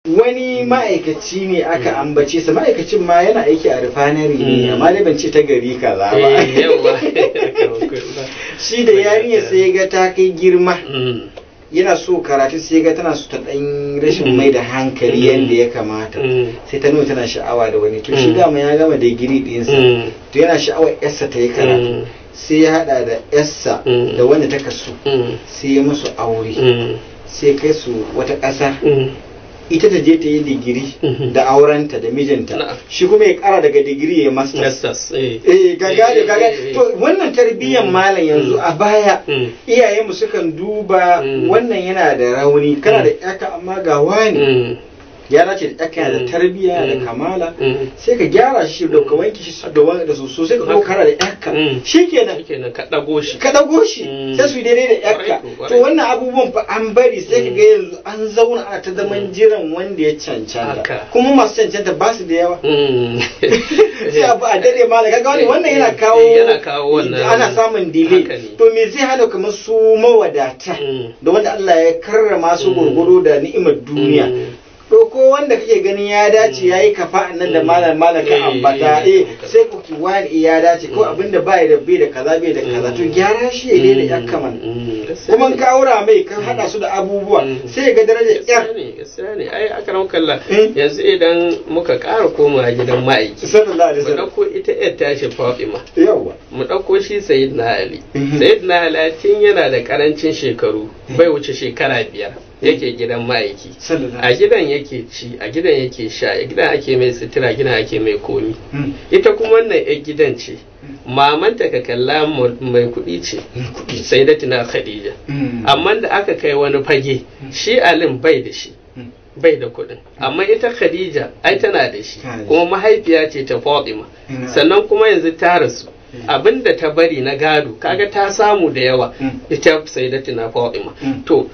wani ma'aikaci ne aka ambace sa ma'aikacin ma yana aiki a refinery ne amma dai ban ce ta gari kaza ba eh yawa shi da yarinya sai ya ga ta kai girma Mm. yana so karatu sai ya ga tana so ta dan rashin Mm. mai da hankali Mm. yadda ya kamata Mm. sai ta nuna tana sha'awa da wani to shi Mm. dama ya gama digiri ɗinsa Mm. to yana sha'awar yarsa ta yi karatu Mm. sai ya hada da yarsa Mm. da wanda ta kasu Mm. sai ya musu aure Mm. sai kai su wata ƙasa Mm. ita ta je ta yi digiri Mhm. da aurenta da mijinta Na'am. shi kuma ya kara daga digiri ya masters Masters, eh. eh gaga da Eh, gaga eh, eh. to wannan tarbiyyar Mm. malam yanzu Mm. a baya Mm. iyayenmu sukan duba Mm. wannan yana da rauni kana Mm. da yaka amma ga wani Mm. ya dace da yaka yana Mm. da tarbiyya da Mm. kamala Mm. sai ka gyara shi da ka wanke shi da wani da soso sai ka zo kana da yaka Mm. shikenan Shikenan ka ɗago shi. ka dago shi Mm. sai su yi daidai da yakka Kwarai ko, kwarai. to wannan abubuwan fa an bari sai ka ga yanzu an zauna a ta zaman Mm. jiran wanda ya cancanta Haka. kuma masu cancanta ba su da yawa Mm. sai abu a dare ma kaga wani wannan yana Eh, kawo yana kawo wannan- ana samun delay Haka ne. to me zai hana kamar su mawadata Mm. da wanda Allah ya karrama su Mm. gurguru da ni'imar duniya Mm. to ko wanda kake ganin ya dace Mm. yayi kafa nan da Mm. malam malam ka Eh, ambata eh, eh sai ku ki wani ya dace ko Mm. abinda bai da bai da kaza bai da kaza to Mm. gyara shi ya daina yakka man Mm. Gaskiya kuma ne. ka aura mai kan hada su da abubuwa Mm. sai ga darajar gaskiya yar ne gaskiya ne ai aka ran kalla Mm. yanzu idan muka ƙara komawa gidan ma'aiki sallallahu alaihi mu wasallam ɗauko ita yar tashi Fatima yawa mu ɗauko shi Sayyidina Ali Mhm. Sayyidina Ali tun yana da ƙarancin shekaru bai wuce shekara biyar yake gidan ma'aiki sallallahu a gidan yake ci a gidan yake sha a gidan ake mai sutura gidan ake mai komi Mm. ita kuma wannan yar gidan ce mamanta ka kalla mu- mai kuɗi ce kuɗi. sai da tuna khadija Mm. amma da aka kai wani fage shi alim bai da shi Mm. bai da kuɗin amma ita khadija ai tana da shi Tana da kuma mahaifiya ce ta fatima Mm. sannan kuma yanzu ta rasu Mm. abinda ta bari na gado kaga ta samu da yawa Mm. ita sayyidatina fatima Mm. to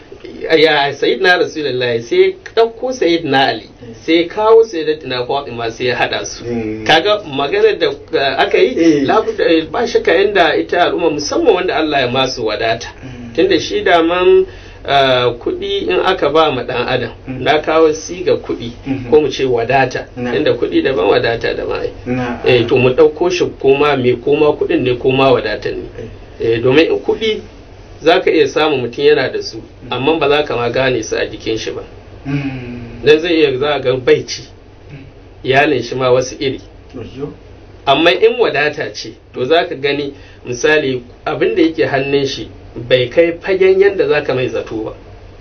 ya sayyidina rasulullahi sai ɗauko sayyidina ali sai kawo sayyidatina fatima sai ya hada su Mm. kaga maganar da uh, aka yi Eh. labuda eh, ba shakka inda ita al'umma musamman wanda Allah ya masu wadata Mm. tunda shi da man uh, kuɗi in aka ba ma ɗan adam Mm. na kawo siga kuɗi Mhm. ko mu ce wadata Na. inda kuɗi daban wadata daban ai Na- eh to mu ɗauko shi koma me koma kuɗin ne koma wadatan ne eh domin in kuɗi za ka iya samun mutum yana da su amma ba za ka ma gane su a jikin shi ba Mm. dan zai iya za ga bai ci iyalin shi ma wasu iri Oyo. amma in wadata ce to za ka gani misali abin da yake hannun shi bai kai fagen yadda za ka mai zato ba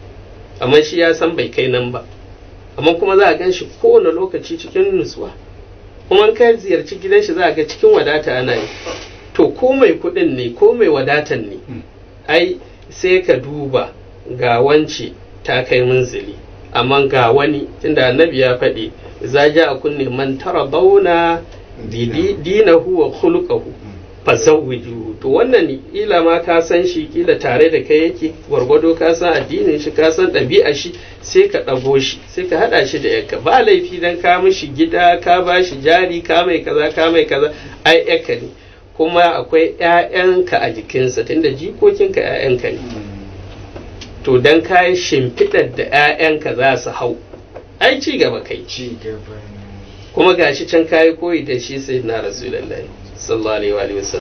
amma shi ya san bai kai nan ba amma kuma za a gan shi kowane lokaci cikin nutsuwa kuma in ka ziyarci gidan shi za a ga cikin wadata ana yi to ko mai kuɗin ne ko mai wadatan ne Mm. ai sai ka duba ga wance ta kai munzili amma ga wani tunda annabi ya faɗi za ja a kunne man tara bauna Dina. dinahu wa khuluquhu fazawwiju to wannan kila ma ka san shi kila tare da kai yake gwargwado ka san addinin shi ka san ɗabi'a shi sai ka ɗago shi sai ka haɗa shi da yakka ba laifi dan ka mishi gida ka ba shi jari ka mai kaza ka mai kaza ai yakka ne kuma akwai ƴaƴanka a jikinsa tunda jikokinka ƴaƴanka ne to dan ka yi shimfiɗar da ƴaƴanka za su hau ai ci gaba kai Ci gaba ne. kuma gashi can kayi koyi da shi sai na rasulullahi sallallahu alaihi wa alihi wasallam